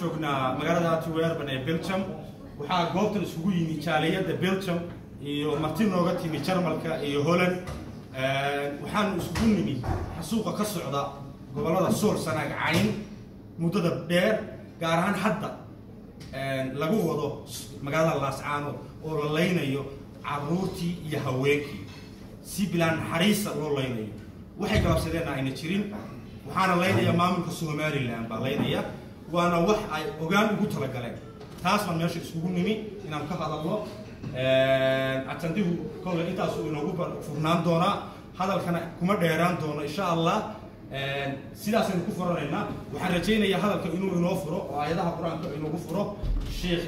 joognaa magaalada antwerpen ee belgium waxaa goobtan isugu yimi jaaliyadda belgium iyo marti nooga timi jarmalka iyo holland waxaanu isugu nimi xasuuqa ka socda gobollada sool sanaag cayn muddada dheer gaar ahaan hadda lagu wado magaalada laascaano oo la laynayo caruurtii iyo haweenkii si bilaan naxariisa loo laynayo waxay galabsadeenna ayna jirin waxaana laynaya maamulka somalilan baa laynaya waana wax ay ogaan ugu talagaleen taas baan meesha isugu nimi inaan ka hadalno atandihu kolle intaasuu inoogu furnaan doonaa hadalkana kuma dheeraan doono insha allah sidaasaynu ku furanaynaa waxaan rajaynayaa hadalka inuu inoo furo oo aayadaha qur-aanka inoogu furo sheekh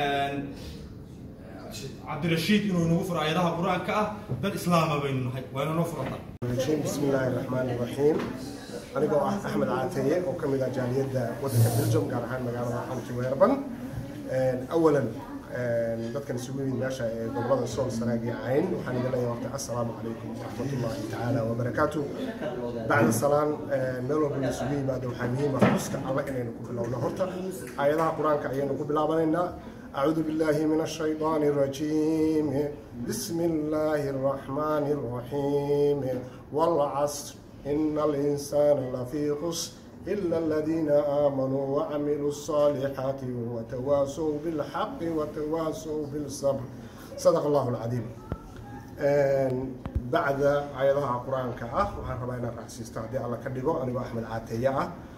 cabdirashiid inuu inoogu furo aayadaha qur-aanka ah dad islaama baynu nahay waa inoo furanta بسم الله الرحمن الرحيم anigoo ah axmed caataye oo ka mid ah jaaliyadda waddanka belgium gaar ahaan magaalada antwerpen awalan dadkan isugu yimid meesha ee gobolada sool sanaag iyo cayn waxaan idin leeyahay horta assalaamu calaykum waraxmatullahi tacaala wabarakaatu bacda salaan meel walba la isugu yimaado waxaa muhiim ah xuska alla inaynu ku bilowno horta aayadaha qur-aanka ayaynu ku bilaabanaynaa أعوذ بالله من الشيطان الرجيم بسم الله الرحمن الرحيم والعصر إن الإنسان لفي خسر إلا الذين آمنوا وعملوا الصالحات وتواصوا بالحق وتواصوا بالصبر صدق الله العظيم بعد عيدها القرآن كأه وحن ربنا رأسي استعدي على كدقو أنا أحمد عاتية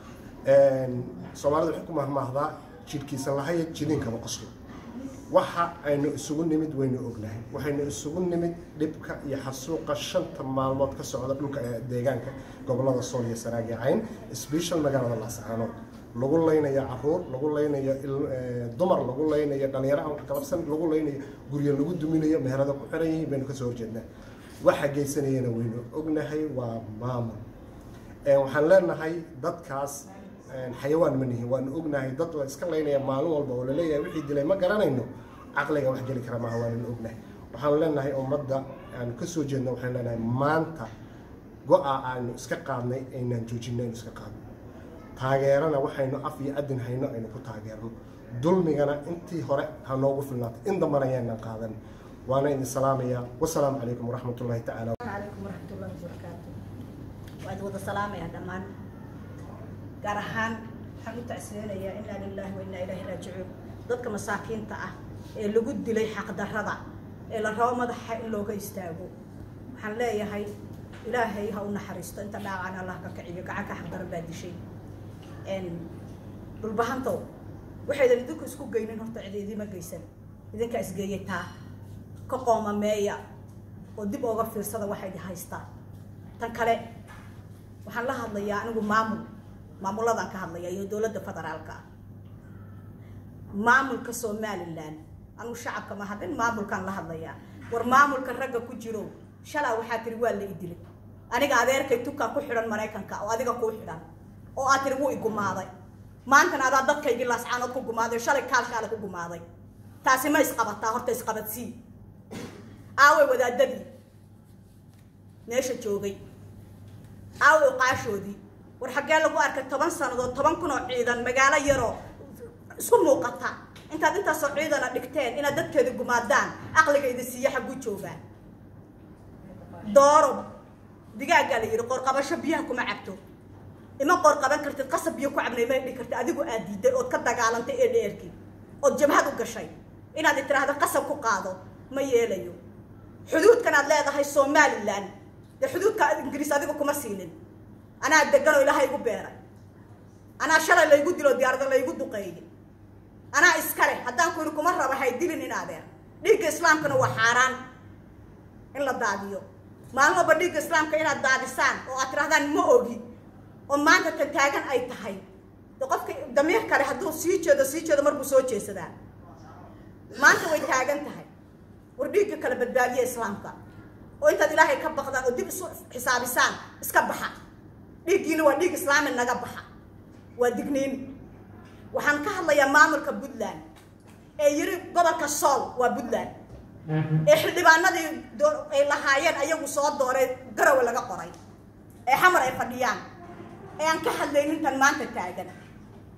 صومالي الحكومة مهضا جيركيسا لهاي جيرين كما قصر waxa aynu isugu nimid waynu ognahay waxaynu isugu nimid dhibka iyo xasuuqa shanta maalmood ka socda dhulka deegaanka gobolada sool iyo sanaagi cayn special magaalada laascaanood lagu laynayo caruur lagu laynayo dumar lagu laynayo dhalinyaro aan kalabsan lagu laynayo guryo lagu duminayo meherada ku xiran yihiin baynu kasoo horjeednaa waxa geysanayana waynu ognahay waa maamul waxaan leenahay dadkaas xayawaan ma nihin waanu ognahay dad la iska laynaya maalin walba oo laleeyahay wixii dilay ma garanayno caqliga wax geli kara maaha waananu ognahay waxaanu leenahay ummadda aanu ka soo jeedno waxaanu leenahay maanta go-a aanu iska qaadnay aynaan joojinno aynu iska qaadno taageerana waxaynu af iyo adin hayno aynu ku taageerno dulmigana intii hore ha noogu filnaato in dambana ayaanan qaadan waana idin salaamayaa wasalaamu calaykum waraxmatullahi tacaala عليكم ورحمة الله وبركاته وأد ودا سلام يا دمان gaar ahaan waxaan u tacsiyeynayaa inaa lilaahi wa innaa ilaahi raajicuun dadka masaakiinta ah ee lagu dilay xaqdarrada ee la rabo madaxa in looga istaago waxaan leeyahay ilaahay ha u naxariisto inta dhaacan allah ka kiciyo gacanka xaqdaran baa dishay dhulbahantow waxaydan idinku isku geynin horta cid idiima geysan idinkaa isgeeyay taa ka qoomameeya oo dib ooga fiirsada waxay haystaan tan kale waxaan la hadlayaa anigu maamul maamuladaan ka hadlaya iyo dowladda federaalka maamulka somalilan anigu shacabka ma hadlin maamulkaan la hadlayaa war maamulka ragga ku jiro shalaa waxaa tiri waa la idilay aniga adeerkay tukaa ku xidhan maraykanka oo adiga kuu xidhan oo aad tiri wuu igumaaday maantana adaa dadkaygii laascaanood ku gumaaday shalay kaalshaale ku gumaaday taasi ma isqabataa horta isqabadsii aaway wadaadadii meesha joogay aaway uqaashoodii war xaggee lagu arkay toban sannadood toban kun oo ciidan magaalo yaroo isku muuqata intaad intaasoo ciidana dhigteen inaad dadkeeda gumaadaan aqliga idin siiya xagguu joogaan dooro digaaggaa la yidhi qoorqabasho biyaha kuma cabto ima qoorqaban kartid qasab biyo ku cabnay ma dhihi kartid adigu aad diiday ood ka dagaalantay ee dheerkii ood jabhad u gashay inaad tiraahdo qasab ku qaado ma yeelayo xuduudkan aad leedahay somalilan dee xuduudka ingiriis adiga kuma siinin anaa degan oo ilaahay igu beeray anaa shalay laygu dilo diyaarada laygu duqeeyey anaa iskale haddaan ku yidhi kuma raba hay dilin in adeer dhiigga islaamkana waa xaaraan in la daadiyo maalin walba dhiigga islaamka inaad daadisaan oo aad tirahdaan ma ogi oo maanta tan taagan ay tahay de qofka damiir kale hadduu sii jeedo sii jeedo marbuu soo jeesadaa maanta way taagan tahay war dhiigga kala badbaadiya islaamka oo intaad ilaahay ka baqdaan oo dib isu xisaabisaan iska baxa dhiiggiina waa dhiig islaami naga baxa waa digniin waxaan ka hadlayaa maamulka puntland ee yiri gobolka sool waa puntland ee xildhibaanadii ay lahaayeen ayagu soo dooray garawe laga qoray ee xamar ay fadhiyaan ee aan ka hadlaynin tan maanta taagan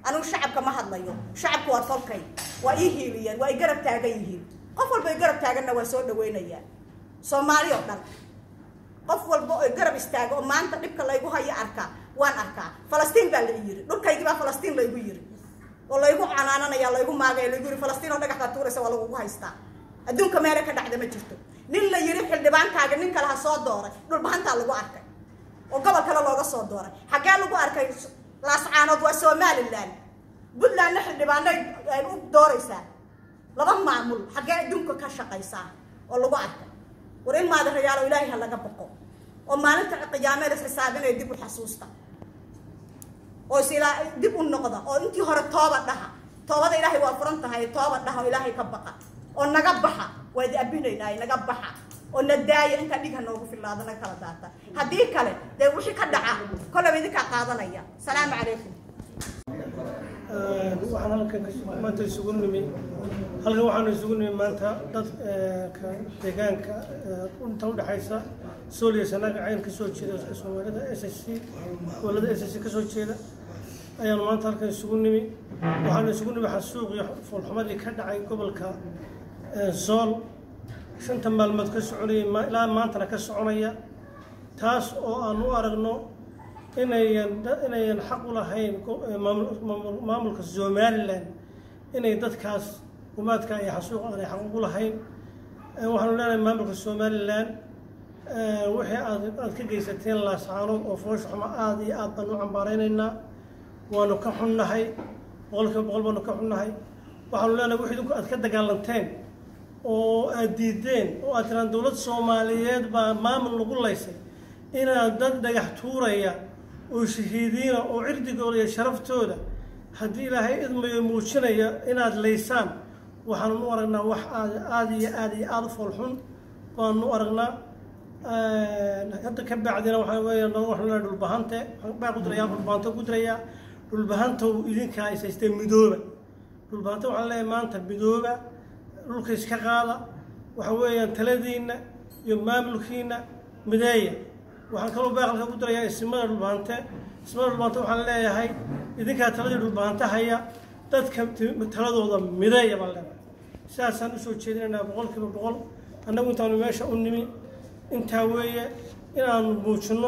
anugu shacabka ma hadlayo shacabku waa tolkay waa ii hiiliyeen waa i garab taagan yihiin qof walba i garab taaganna waa soo dhaweynayaa soomaali oo dhan qof walba oo garab istaaga oo maanta dhibka laygu hayo arkaa waan arkaa falastiin baa la i yiri dhulkaygii baa falastiin laygu yiri oo laygu canaananaya laygu maagaya laygu yiri falastiin oo dhagax baa tuuraysa waa lagugu haystaa adduunka meele ka dhacda ma jirto nin la yiri xildhibaankaaga nin kale ha soo dooray dhulbahantaa lagu arkay oo gobol kale looga soo dooray xaggee lagu arkay laascaanood waa somalilan puntlandna xildhibaanay ay u dooraysaa laba maamul xaggee adduunka ka shaqaysaa oo lagu arkay war in maadarayaalo ilaahay ha laga boqo oo maalinta qiyaameed is xisaabinaya dib u xasuusta oo is ilaa dib u noqda oo intii hore tooba dhaha toobada ilaahay waa furan tahay tooba dhaha oo ilaahay ka baqa oo naga baxa waa idi abinaynaaye naga baxa oo na daaya intaa dhig ha noogu fillaado naga kala daata haddii kale dee wixii ka dhaca kollaba idinkaa qaadanaya salaamu calaykum waxaan halkan ka- maanta isugu nimi halkan waxaanu isugu nimi maanta dadka deegaanka eh, inta udhexaysa sooliya sanaga cayn ka soo jeeda dadka soomaalida s s c gobolada s s c ka soo jeeda ayaanu maanta halkan isugu nimi waxaanu isugu nimi xasuuq iyo foolxumadii ka dhacay gobolka eh, sool shanta maalmood ka soconayay ma- ilaa maantana ka soconaya taas oo aan u aragno inayan da- inayan xaq u lahayn go- eh, maamul- maamul- maamulka somalilan inay dadkaas humaadka iyo xasuuqa aanay xaq ugu lahayn Eh, waxaanu leenahay maamulka somalilan eh, wixii aad aad ka geysateen laascaanood oo foosha xumo aada iyo aad baan u cambaaraynaynaa waanu ka xunnahay boqolkiiba boqol baanu ka xunnahay waxaanu leenahay wixii idinku aad ka dagaalanteen oo aad diideen oo aad tiraan dowlad soomaaliyeed baa maamul lagu laysay inaad dad dhagax tuuraya oo shahiidiina oo cirdigooda iyo sharaftooda haddii ilaahay idmayo muujinaya inaad laysaan waxaanu u aragnaa wax aad aada iyo aada iyo aada u foolxun baanu u aragnaa hadda ka bacdina waxaa weeya noo waxaan leeyahay dhulbahante baa ku diraya dhulbahante ku diraya dhulbahantow idinkaa is haystee midooba dhulbahante waxaan leeyahay maanta midooba dhulka iska qaada waxa weeyaan taladiinna iyo maamulkiina mideeya waxaan kaloo baaqalka ku dirayaa ismada dhulbahante ismada dhulbahante waxaan leeyahay idinkaa taladii dhulbahante haya dadka ti- taladooda mideeya baan leeyahay sidaasaan usoo jeedinaynaa boqolkiiba boqol annagu intaanu meesha u nimi intaa weeye inaanu muujinno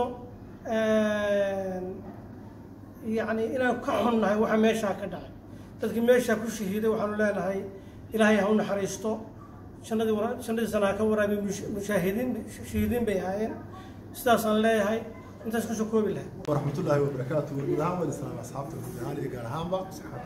yacni inaan ka xunnahay waxa meeshaa ka dhacay dadkii meeshaa ku shahiiday waxaanu leenahay ilaahay ha u naxariisto jannadii wara- jannadii sana ha ka waraabiy mush- mushaahidiin shahiidiin bay ahaayeen sidaasaan leeyahay intaas kusoo koobi lahay ورحمة الله وبركاته guud ahaan waan islaam asxaabta guud ahaan iyo gaar ahaanba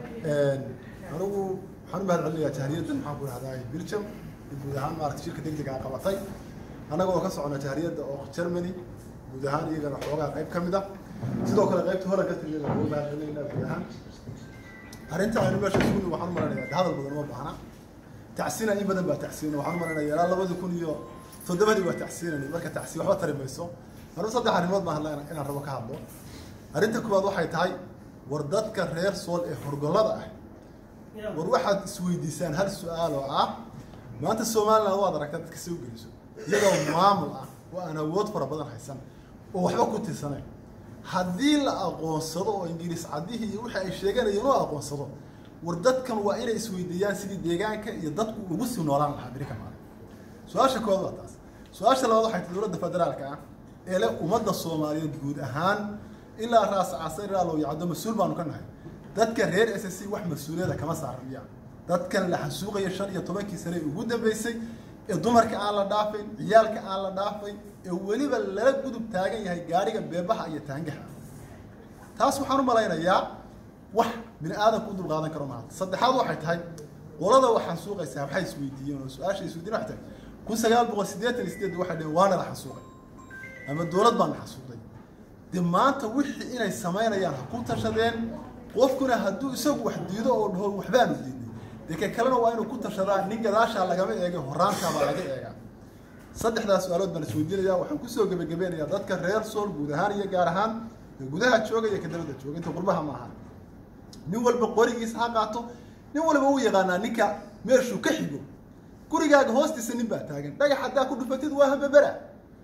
anigu waxaan u mahad celinayaa jahriyadda maxaan ku dhahdaa Belgium iyo guud ahaan maaragtay shirka degdega aan qabatay annaga oo ka socona jahriyadda oo Germany guud ahaan iyagana xoogaa qayb ka mid ah sidoo kale qaybta hore ka tiriyada ugu mahad celinaynaa guud ahaan arrinta aynu meesha isugu nimid waxaan u maleynayaa hadal badan uma baahna tacsiina in badan baa tacsiina waxaan u maleynayaa ilaa labadii kun iyo toddobadii waa tacsiinani marka tacsiin waxba tari mayso anuu saddex arrimood baan hadlaa inaan rabo ka hadlo arrinta koowaad waxay tahay war dadka reer sool ee horgollada ah war waxaad isweydiisaan hal su-aal oo ah maanta somaliland waad aragtaa dadka soo geliso iyadoo maamul ah oo aan awood fara badan haysan oo waxba ku tirsanayn haddii la aqoonsado oo ingiriis caddihii iyo wixii ay sheeganayeen loo aqoonsado war dadkan waa inay isweydiiyaan sidii deegaanka iyo dadku ugu sii noolaan lahaa beri ka maalin su-aasha koowaad waa taas su-aasha labaad waxay tahay dowladda federaalka ah ee leh ummadda soomaaliyeed guud ahaan ilaa raas caasa ilaa loo yacdo mas-uul baanu ka nahay dadka reer s s c wax mas-uuliyada kama saaran miyaa dadkan la xasuuqaya shan iyo tobankii sane ee ugu dambeysay ee dumarka aan la dhaafayn ciyaalka aan la dhaafayn ee weliba lala gudub taagan yahay gaariga beebaha iyo taangaha taas waxaan u malaynayaa wax bini aadamku u dulqaadan karo maaha saddexaad waxay tahay qolada wax xasuuqaysaa waxay isweydiiyeen oo su-aasha isweydiin waxay tahay kun sagaal boqol siddeetan iyo sideed waxay dhaheen waana la xasuuqay ama dowlad baan la xasuuqday dee maanta wixii inay samaynayaan ha ku tashadeen qofkuna hadduu isagu wax diido oo dhaho waxbaanu diidnay dee ka kalena waa inuu ku tashadaa nin gadaashaa lagama eegay horaantaabaa laga eegaa saddexdaas su-aalood baan isweydiinayaa waxaan kusoo gebagabeynayaa dadka reer sool guud ahaan iyo gaar ahaan ee gudaha jooga iyo ka dabadda jooga inta qurbaha ma ahan nin walba qorigiisa ha qaato nin walba uu yaqaanaa ninka meeshuu ka xigo gurigaaga hoostiisa nin baa taagan dhagax haddaa ku dhufatid waa hababera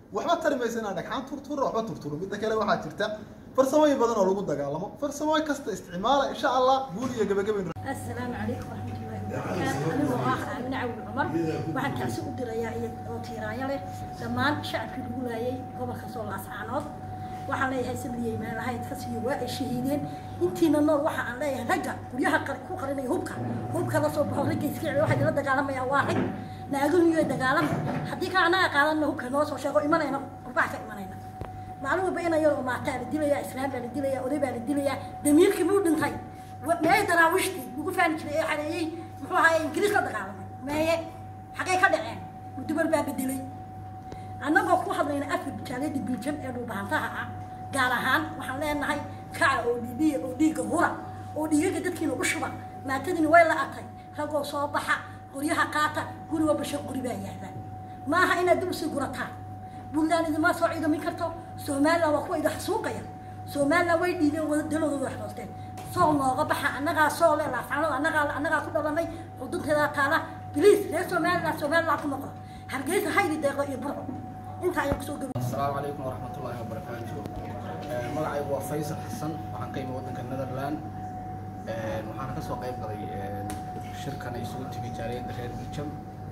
waxba tari maysa inaan dhagxaan turturo waxba turturo midda kale waxaa jirta farsamooyin badan oo lagu dagaalamo farsamooyin kasta isticmaala insha allah guul iyo gabagabayn السلام عليكم ورحمة الله وبركاته أنا وآخ من عون عمر waxaan taasi u dirayaa iyo oo tiiraanya leh dhammaan shacabkii lagu laayay gobolka sool ascaanood waxaan leeyahay sabriyey meelahayd ka siiyo waa ay shahiideen intiina nool waxa aan leeyahay ragga guryaha qar- ku qarinaya hubka hubka la soo baxo ragga iska celi waxay la dagaalamayaan waa rag naaguhu iyo dagaalama haddii ka anaga qaadanna hubka noo soo sheego imanayna qurbax ka imanayna maalin walba ina yar oo maataa la dilayaa islaam baa la dilayaa oday baa la dilayaa damiirkii buu dhintay wa- meeye daraawiishtii lagu faani jiray ee xareeyey muxuu ahaye ingiriis la dagaalamay meeye xagee ka dhaceen mudubar baa bedelay annagoo ku hadlayna afka jaaliyadda biljam ee dhulbahantaha ah gaar ahaan waxaan leenahay kaca oo dhiibiya oo dhiigga hura oo dhiigaga dadkiina u shuba maatadiina way la atay ragoo soo baxa qoryaha qaata guri walba shan qori baa yaala maaha inaad dib usii gurataan buntland idinma soo ciidamin karto somaliland waa kuwa idin xasuuqaya somaliland way dhiideen wada dalooda wax hoosteen sool nooga baxa annagaa soole laascanood annagaa annagaa ku dhalanay xudunteeda taala biliis reer somaliland somaliland ku noqo hargeysa haydi deeqo iyo burco intaa ayaan kusoo gabi السلام عليكم ورحمة الله وبركاته مقعي هو فيصل حسن وحن قيم ودنك النذرلاند وحن كسو قيب قضي شركة يسوي تبي جارين رير بلجم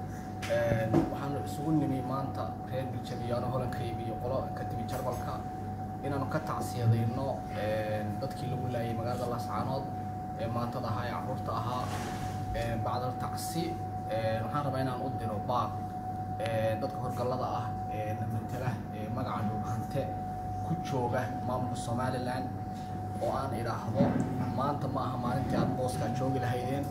وحن سوون نمي مانتا رير بلجم يانا هولن كيبي يقولا كتبي جربالكا inaanu ka tacsiyadayno dadkii lagu laayay magaalada laascaanood ee maantada ahaa ee caruurta ahaa bacdal tacsi waxaan rabaa inaan u diro baaq dadka horgallada ah ee namatala ee magaca dhulhante ku jooga maamulka somaliland oo aan idhaahdo maanta ma aha maalintii aad booskaa joogi lahaydeen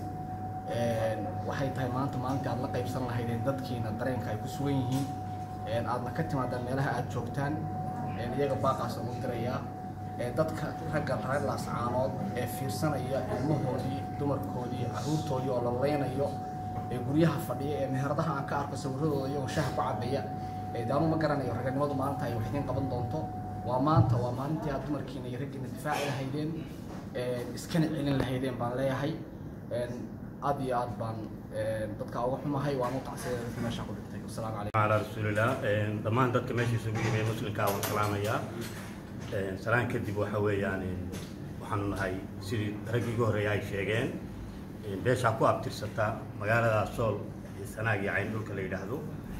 waxay tahay maanta maalintii aad la qaybsan lahaydeen dadkiina dareenka ay ku sugan yihiin aadna ka timaadaan meelaha aad joogtaan iyaga baaqaas ugu dirayaa dadka ragga reer laascaanood ee fiirsanaya ilmahoodii dumarkoodii caruurtoodii oo la leynayo ee guryaha fadhiya ee meheradaha aan ka arko sawiradooda iyagoo shaha ku cabaya daanu ma garanayo raganimadu maalinta ay wax idiin qaban doonto waa maanta waa maalintii aad dumarkiina iyo raggiina difaaci lahaydeen iskana celin lahaydeen baan leeyahay aad iyo aad baan dadka uga xumahay waan u tacsiyada dadka meesha ku dhigtay wasalaamu calaykum على رسول الله dhammaan dadka meesha isugu yimid muslimka waan salaamayaa salaan kadib waxa weeyaan waxaanu nahay sidii raggii ugu horreeya ay sheegeen beeshaa ku abtirsata magaalada sool iyo sanaag iyo cayn dhulka la yidhaahdo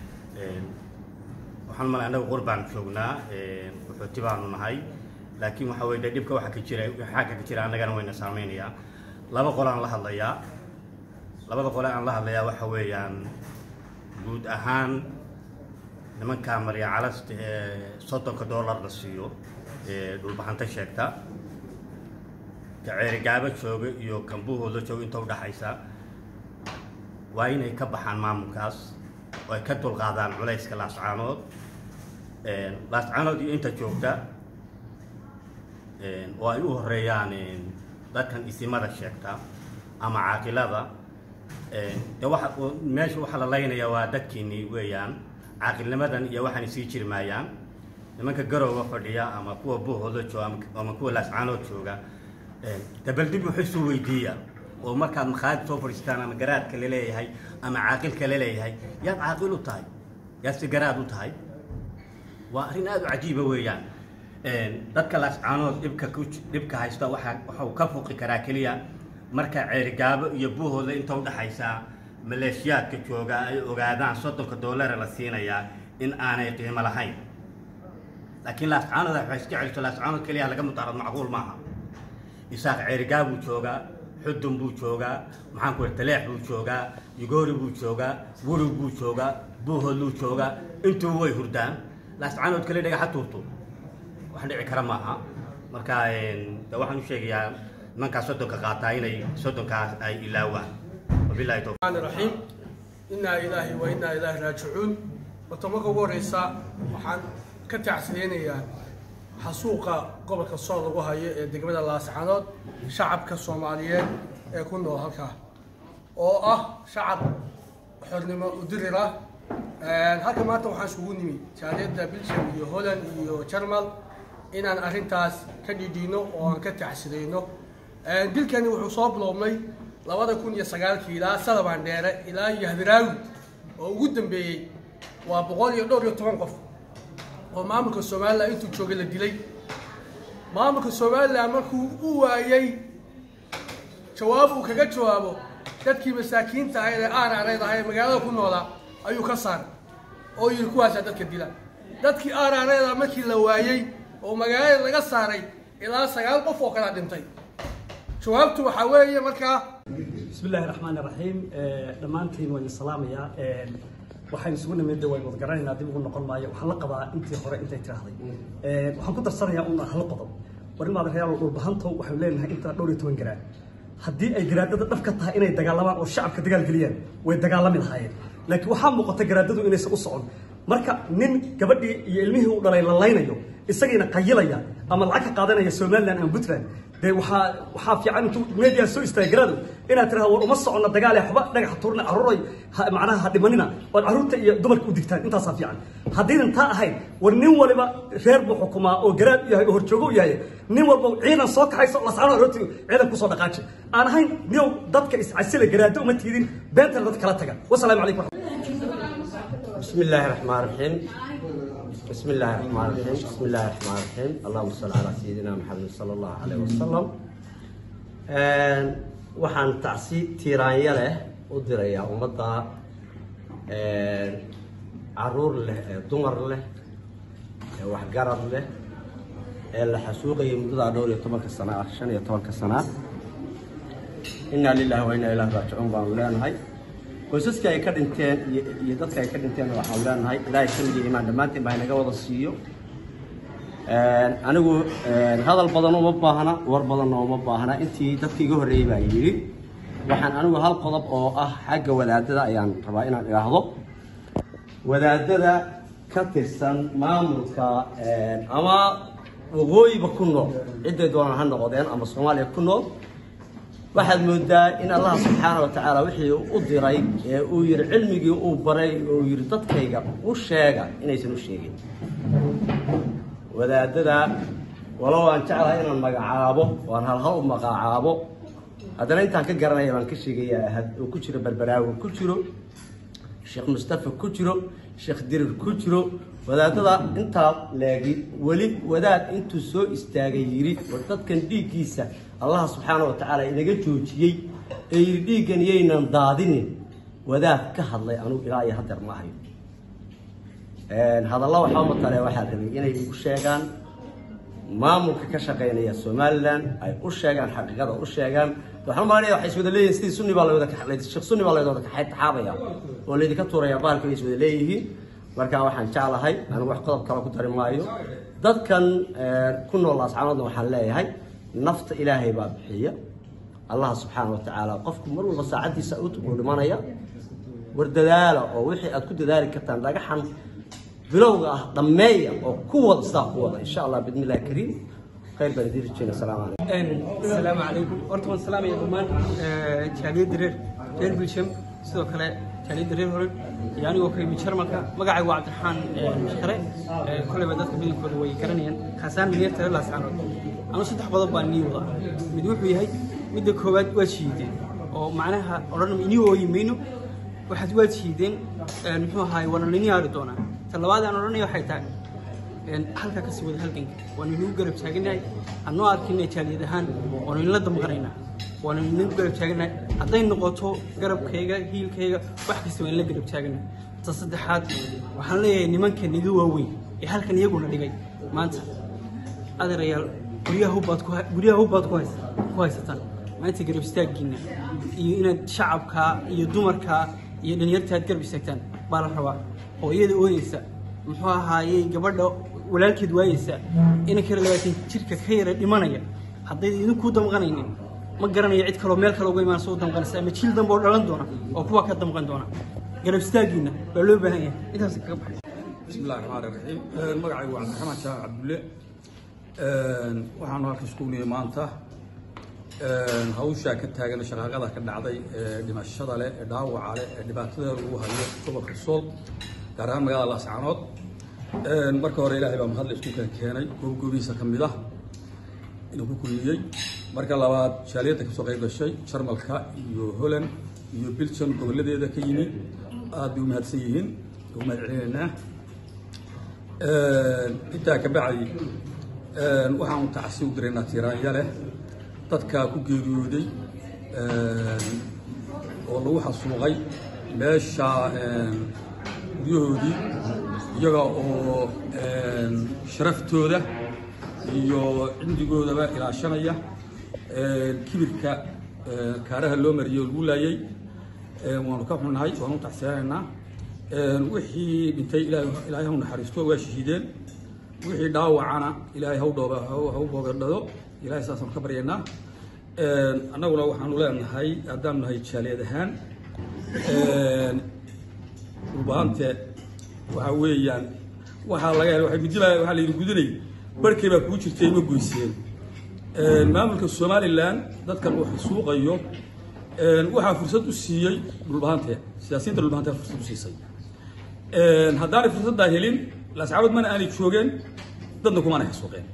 waxaan malay annaga qurbaan joognaa qaxooti baanu nahay laakiin waxa weye dhibka waxa ka jira xagga ka jira annagana wayna saameynayaa laba qole aan la hadlayaa labada qole aan la hadlayaa waxa weeyaan guud ahaan nimankaa marya calasta ee soddonka dollar la siiyo ee dhulbaxanta sheegta ka ceerigaabo jooga iyo kambuhooda jooga inta udhaxaysa waa inay ka baxaan maamulkaas oo ay ka dulqaadaan culayska laascaanood laascaanood iyo inta joogta oo ay u horeeyaan dadkan isimada sheegta ama caaqilada de waxa meesha waxaa la laynaya waa dadkiini weeyaan caaqilnimadan iyo waxaan sii jiri maayaan nimanka garowga fadhiya ama kuwa buuhooda jooga ama kuwa laascaanood jooga dabeldib wuxuu isu weydiiya oo markaad makhaayad soo fadhiistaan ama garaadka laleeyahay ama caaqilka laleeyahay yaad caaqil u tahay yaad si garaad u tahay waa arrin aada u cajiiba weeyaan dadka laascaanood dhibka ku dhibka haysta waxaa waxau ka fuqi karaa keliya marka ceerigaabo iyo buuhooda inta udhaxaysa maleeshiyaadka jooga ay ogaadaan soddonka doollara la siinayaa in aanay qiimo lahayn laakiin laascaanood waxay iska celiso laascaanood keliya laga mudaarad macquul maaha isaaq ceerigaa buu joogaa xudun buu joogaa maxaan ku taleex buu joogaa yugoori buu joogaa wurug buu joogaa buuhoodluu joogaa intuu way hurdaan laascaanood kale dhagaxa tuurto wax dhici kara maaha marka de waxaan u sheegayaa nimankaas soddonka qaataa inay soddonkaas ay ilaawaan wabilahi towfiiq الرحمن الرحيم إنا إلهي وإنا إلهي راجعون وتمك ورئيسا وحان كتعسلينيا حسوقا قبل كالصور لغو هاي دقمدا لاسعانود شعب كالصوماليين يكون دو هالكا oo ah shacab xornimo u dirira halka maanta waxaan isugu nimi jaaliyadda belgium iyo holland iyo jarmal inaan arrintaas ka dhidhiino oo aan ka tacsidayno dilkani wuxuu soo biloobnay labada kun iyo sagaalkii ilaa sadabaan dheere ilaa iyo hadraawi oo ugu dambeeyey waa boqol iyo dhowr iyo toban qof oo maamulka somalilan intuu joogay la dilay maamulka somalilan markuu u waayey jawaab uu kaga jawaabo dadkii masaakiinta ahayd ee aarareed ahaa ee magaalada ku noolaa ayuu ka saaray oo yidhi kuwaasaa dadka dila dadkii aarareeda markii la waayey oo magaalada laga saaray ilaa sagaal qof oo kala dhintay jawaabtu waxaa weeye markaa بسم الله الرحمن الرحيم dhammaantiin waan salaamayaa waxaan isugu nimid way wada garanaynaa dib ugu noqon maayo waxaan la qabaa intii hore intay tiraahday waxaan ku darsanayaa un hal qodob war in maadareyaal dhulbahanto waxay leenahay intaa dhowr iyo toban garaan haddii ay garaadada dhab ka tahay inay dagaalamaan oo shacabka dagaal geliyaan way dagaalami lahaayeen laakiin waxaa muuqata garaadadu inaysan u socon marka nin gabadhii iyo ilmihii u dhalay la laynayo isagiina qayilaya ama lacag ka qaadanaya somaliland ama puntland dee waxaa waxaa fiican intuu media soo istaaga garaadu inaad tirahdo war uma soconna dagaal ee waxba dhagax tuurna carruuray ha- macnaha ha dhimanina ood carruurta iyo dumarka u digtaan intaasaa fiican haddaynan taa ahayn war nin waliba reer buu xukumaa oo garaad u yahay oo horjoogo u yahay nin walba ciidan soo kaxayso lascano aroorti ciidan kusoo dhaqaaji aan ahayn niyow dadka iscasila garaado uma tiidin beentana dad kala taga wasalaamu calaykum بسم الله الرحمن الرحيم بسم الله الرحمن الرحيم بسم الله الرحمن الرحيم اللهم صل على سيدنا محمد صلى الله عليه وسلم Een, waxaan tacsi tiiraanya leh u dirayaa ummadda een, caruur leh ee dumar leh ee waxgarad leh ee la xasuuqayay muddadaa dhowr iyo tobanka sana ah shan iyo tobanka sana inaa lillahi wa inaa ilaahi raajicuun baanu leenahay qoysaska ay ka dhinteen iyo iyo dadka ay ka dhinteen waxaanu leenahay ilaahay samid iyo imaan dhammaantiin baa inaga wada siiyo Een, anigu een, hadal badan uma baahna war badanna uma baahna intii dadkii iga horreeyey baa yidhi waxaan anigu hal qodob oo ah xagga wadaadada ayaan rabaa inaan idhaahdo wadaadada ka tirsan maamulka een, ama waqooyiba ku nool cidday doonaan ha noqdeen ama soomaaliya ku nool waxaad moodaa in allah subxaana wa tacaala wixii u diray ee uu yidhi cilmigii uu baray oo uu yidhi dadkayga u sheega inaysan u sheegin wadaadada walow aan jeclahay inaan magacaabo waan halhal u magacaabo haddana intaan ka garanaya baan ka sheegayaa had uu ku jiro berberaawi ku jiro sheekh mustafa ku jiro sheekh dirir ku jiro wadaadada intaa leegi weli wadaad intuu soo istaagay yidhi war dadkan dhiiggiisa allah subxaana wa tacaala inaga joojiyey ee yidhi dhiiggan yaynan daadinin wadaad ka hadlay anugu ilaa iyo hadeer ma ahayo Een, hadalla waxaa matale waxaa rabay inay igu sheegaan maamulka ka shaqeynaya somaliland ay u sheegaan xaqiiqada u sheegaan waxaan malanaya waxay iswada leeyihiin sidii sunni baa lawada sheekh sunni baa lawada taxaabaya oo laydinka tuuraya bahalka bay iswada leeyihiin marka waxaan jeclahay anigu wax qodob kale ku dari maayo dadkan een, ku nool ascaanoodna waxaan leeyahay nafta ilaahay baa bixiya allah subxaana wa tacaala qofku mar walba saacaddiisa u uu dhimanaya war dadaala oo wixii aad ku dadaali kartaan dhagaxan bilowga ah dhammeeya oo ku wada sidaa ku wada insha allah bidmi illahi kariim khayr baan idiin rajeyna asalaamu calaykum السلام عليكم horta waan salaamaya dhammaan jaaliyadda reer reer bilsham sidoo kale jaaliyadda reer hore iyo anigoo ka yimid jarmalka magacaygu waa cabdiraxmaan share koleyba dadka badankooda way garanayaan kaasaan mineerta reer laascaanood anu saddex qodob baan nii wadaa mid wuxuu yahay midda koowaad waa shiideen oo macnaha odhan inii ooyi mayno waxaad waad shiideen muxuu ahaay waana lainii aari doonaa ta labaad aan odhanaya waxay tahay een, halkaa kasii wada halganka waanu inagu garab taaganahay anoo arkina jaaliyad ahaan waanu inla damqanaynaa waanu inagu garab taaganahay hadday noqoto garabkayga hiilkayga wax kasta waan la garab taaganahay ta saddexaad waxaan leeyahay nimanka niga waaweyn ee halkan iyaguna dhigay maanta adeerayaal guryaha hubbaad ku hay- guryaha hubbaad ku haysa- ku haysataan maanta garab istaaggiina iyo inaad shacabkaa iyo dumarkaa iyo dhalinyarta aad garab istaagtaan baa la rabaa hooyada ooyeysa muxuu ahaayey gabadha walaalkeed waayeysa inanka yar labaatan jirka ka yara dhimanaya hadday idinkuu damqanaynin ma garanayo cid kaloo meel kale uga imaanaysa u damqanaysa ama jiil dambe oo dhalan doona oo kuwa ka damqan doona garab istaaggiina baa loo baahan yahay intaas kaga baxay بسم الله الرحمن الرحيم magacaygu waa cabdiraxmaan shaah cabdulle waxaanu halka isku niyey maanta hawshaa ka taagan shaqaaqada ka dhacday ee dhimashada leh ee dhaawaca leh ee dhibaatada lagu hayo gobolka sool gaar ahaan magaalada laascaanood marka hore ilaahay baa mahadle isku kala keenay goobgoobihiisa ka mid ah inuu ku kulmiyey marka labaad jaaliyadda kasoo qayb gashay jarmalka iyo holland iyo biljan gobolladeeda ka yimi aad bay u mahadsan yihiin ugu mahad celinaynaa intaa ka bacdi waxaan tacsi u diraynaa tiiraanya leh dadka ku geeriyooday oo lagu xasuuqay meesha guryahoodii iyaga oo sharaftooda iyo cindigoodaba ilaashanaya kibirka kaaraha loo mariyey oo lagu laayay waanu ka xunnahay waanu tacsiyanaynaa wixii dhintay ilaahay hau naxariisto waa shahiideen wixii dhaawacana ilaahay hau dhooba hau boobadhado ilahay saasaanu ka baryaynaa annaguna waxaanu leenahay haddaanu nahay jaaliyad ahaan dhulbaante waxa weeyaan waxaa laga helay waxay gudila waxaa la yidhi gudinay barhkay baa kuu jirtay ma goyseen maamulka somalilan dadkan uu xasuuqayo waxaa fursad u siiyey dhulbahante siyaasiyiinta dhulbahante fursad u siisay haddaanay fursaddaa helin lascaabad mana aanay joogeen dadna kumaanay xasuuqeen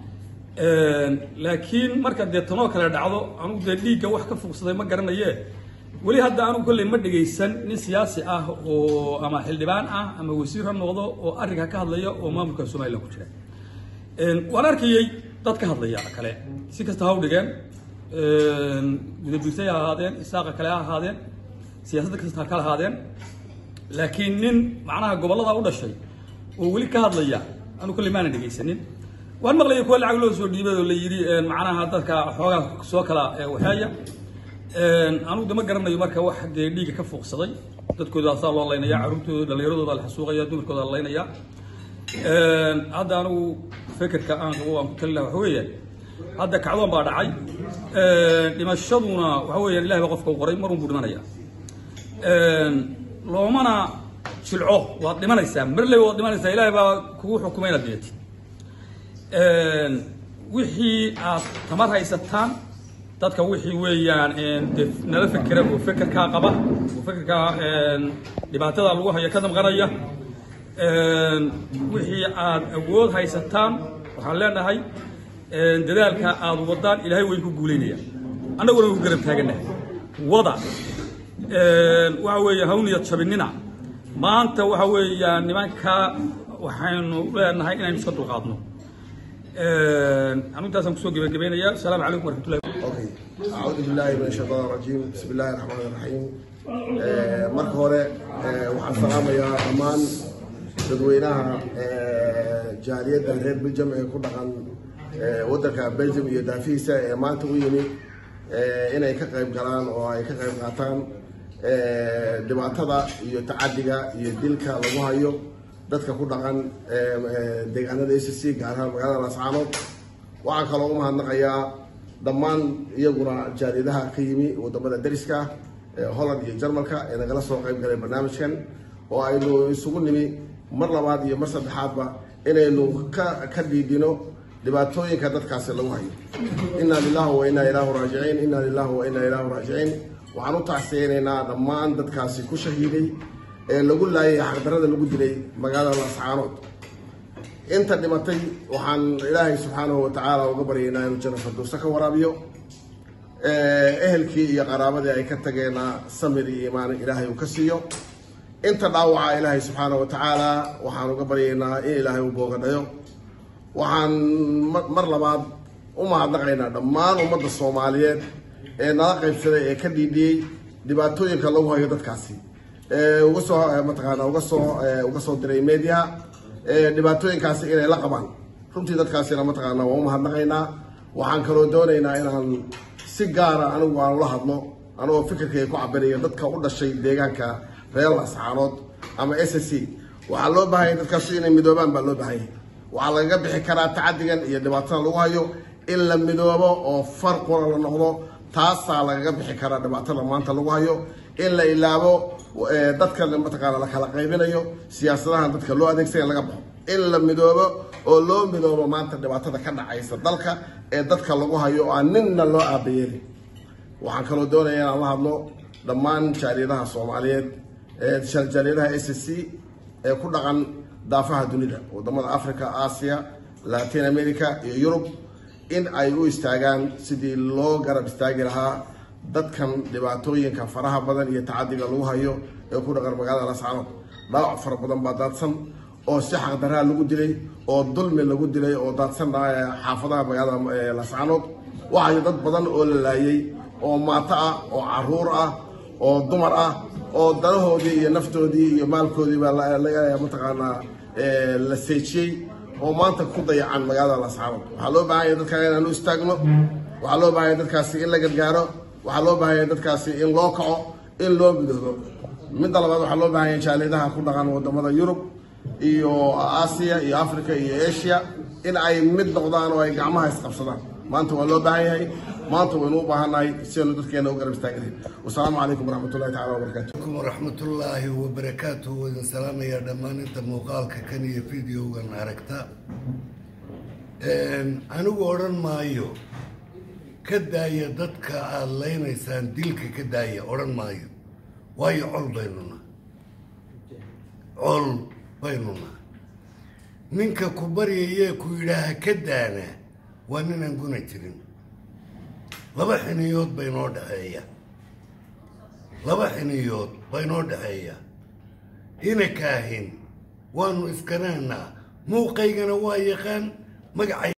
laakiin marka dee tanoo kale dhacdo anugu dee dhiigga wax ka fuugsaday ma garanaye weli hadda anugu kolley ma dhegaysan nin siyaasi ah oo ama xildhibaan ah ama wasiir ha noqdo oo arrinka ka hadlaya oo maamulka somalilan ku jira waan arkayey dad ka hadlaya kale si kasta ha u dhigeen gudabiirtay ha ahaadeen isaaqa kale ha ahaadeen siyaasadda kasta ha kala ahaadeen laakiin nin macnaha gobollada u dhashay oo weli ka hadlaya anu kolley maanan dhegaysanin waan maqlaya kuwa lacag loo soo dhiibay oo la yidhi macnaha dadka xoogaa soo kala waxeeya anugu de ma garanayo marka wax dee dhiiga ka fuuqsaday dadkooda asaa loo laynaya carruurtooda dhallinyaradooda la xasuuqaya dumarkooda la laynaya hadda anigu fekerka aan qabo aan ku talina waxa weeyaan hadda kacdoon baa dhacay dhimashaduna waxa weeyaan ilahay baa qofka u qoray marun buu dhimanaya loomana jilco waad dhimanaysaa marley waad dhimanaysaa ilaahay baa kugu xukumay inaad dhimatid wixii aad tamar haysataan dadka wixii weeyaan de nala fekera oo fekerkaa qaba oo fekerkaa dhibaatada lagu hayo ka damqanaya wixii aad awood haysataan waxaan leenahay dadaalka aad wadaan ilaahay way ku guuleynaya annaguna ku garab taaganahay wada waxa weeye hawniyad jabinina maanta waxa weeyaan nimanka waxaynu leenahay inaynu iska dulqaadno anu intaasaan kusoo gebagabeynaya asalaamu calaykum waraxmatullahi Okay. أعوذ بالله من الشيطان الرجيم بسم الله الرحمن الرحيم آه، marka hore آه، waxaan salaamayaa dhammaan dadweynaha آه، jaaliyadda reer Belgium ee ku dhaqan آه، waddanka Belgium iyo daafihiisa ee maanta u yimi آه، inay ka qayb galaan oo ay ka qayb qaataan آه، dhibaatada iyo tacadiga iyo dilka lagu hayo dadka ku dhaqan آه، آه، deegaanada ACC gaar ahaan magaalada Lascaanood waxaan kaloo u mahadnaqayaa dhammaan iyaguna jaaliyadaha ka yimi wadamada dariska ee holland iyo jarmalka ee nagala soo qayb galay barnaamijkan oo aynu isugu nimi mar labaad iyo mar saddexaadba inaynu ka ka dhiidhino dhibaatooyinka dadkaasi lagu hayo inaa lillahi wa inaa ilaahu raajiciin inaa lillahi wa inaa ilaahu raajiciin waxaan u tacsiyeynaynaa dhammaan dadkaasi ku shahiiday ee lagu laayay xaqdarada lagu dilay magaalada lascaanood inta dhimatay waxaan ilaahay subxaanahu watacaala uga baryaynaa inuu janno firdowsa ka waraabiyo ehelkii iyo qaraabadii ay ka tageenna samir iyo imaan ilaahay uu ka siiyo inta dhaawaca ilaahay subxaanahu watacaala waxaan uga baryaynaa in ilaahay uu boogadhayo waxaan ma- mar labaad u mahadnaqaynaa dhammaan ummadda soomaaliyeed ee nala qaybsaday ee ka dhiidhiyey dhibaatooyinka lagu hayo dadkaasi ee uga soo mataqaana uga soo ee, uga soo diray media ee, dhibaatooyinkaasi inay la qabaan runtii dadkaasina mataqaana waa u mahadnaqaynaa waxaan kaloo doonaynaa inaan si gaara anigu aan ula hadlo anigoo fikirkayga ku cabirayo dadka u dhashay deegaanka reer lascaanood ama s s c waxaa loo baahan yahay dadkaasi inay midoobaan baa loo baahan yahay waxaa lagaga bixi karaa tacadigan iyo dhibaatada lagu hayo in la midoobo oo far qura la noqdo taasaa lagaga bixi karaa dhibaatada maanta lagu hayo in la ilaabo eh, dadka mataqaana la kala qaybinayo siyaasadahan dadka loo adeegsaya laga baxo in la midoobo oo loo midoobo maanta dhibaatada ka dhacaysa dalka ee dadka lagu hayo oo aan ninna loo aabayeelin waxaan kaloo doonaya inaan la hadlo dhammaan jaaliyadaha soomaaliyeed ee jaaliyadaha s c ee ku dhaqan daafaha dunida wadamada africa aasiya latin america iyo yurub in ay u istaagaan sidii loo garab istaagi lahaa dadkan dhibaatooyinka faraha badan iyo tacadiga lagu hayo ee ku dhaqan magaalada lascaanood dhaawac fara badan baa daadsan oo si xaqdaraa lagu dilay oo dulmi lagu dilay oo daadsan xaafadaha magaalada lascaanood waxayo dad badan oo la laayay oo maato ah oo caruur ah oo dumar ah oo danahoodii iyo naftoodii iyo maalkoodii baa laga mataqaanaa la seejiyey oo maanta ku dayacan magaalada lascaanood waxaa loo baahan yahay dadkaa inaanu istaagno waxaa loo baahan yahay dadkaasi in la gargaaro waxaa loo baahan yahay dadkaasi in loo kaco in loo midoobo midda labaad waxaa loo baahan yahay jaalidaha ku dhaqan wadamada yurub iyo aasiya iyo africa iyo asia in ay mid noqdaan oo ay gacmaha isqabsadaan maanta waa loo baahan yahay maanta waynu u baahannahay si aynu dadkeena u garab istaagnahay wasalaamu calaykum waraxmatullahi tacala wabarakaatu عليكم ورحمة الله وبركاته وإن سلام يا دمان أنت مقالك كان فيديو وأنا عركتا أنا أورن مايو كداية دتك علينا إنسان ديلك كداية أورن مايو واي عل بيننا عل بيننا منك كبري يكو إلها كدانا وأننا نقول ترين لبا حنيوت بينو دحية laba xiniyood baa inoo dhexeeya ina kaahin waanu iskanaanaa muuqaygana waa yaqaan magacay